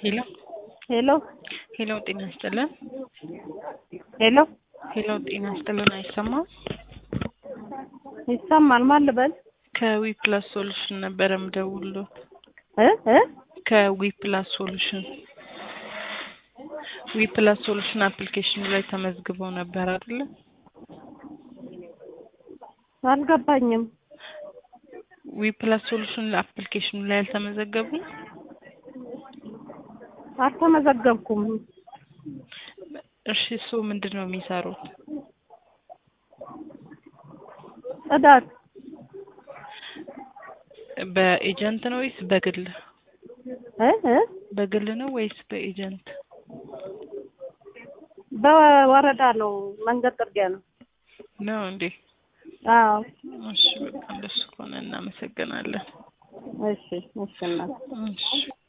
ሄሎ ሄሎ ሄሎ፣ ጤና ይስጥልን። ሄሎ ሄሎ፣ ጤና ይስጥልን። አይሰማም? ይሰማል። ማን ልበል? ከዊ ፕላስ ሶሉሽን ነበረ የምደውልሎት። እ እ ከዊ ፕላስ ሶሉሽን ዊ ፕላስ ሶሉሽን አፕሊኬሽኑ ላይ ተመዝግበው ነበር አይደለ? አልገባኝም። ዊ ፕላስ ሶሉሽን አፕሊኬሽኑ ላይ አልተመዘገቡም? አልተመዘገብኩም። እሺ፣ እሱ ምንድን ነው የሚሰሩት? ጽዳት በኤጀንት ነው ወይስ በግል? እ እ በግል ነው ወይስ በኤጀንት? በወረዳ ነው። መንገድ ጥርጊያ ነው። ነው እንዴ? አዎ። እሺ፣ በቃ እንደሱ ከሆነ እናመሰግናለን። እሺ እሺ እናት እሺ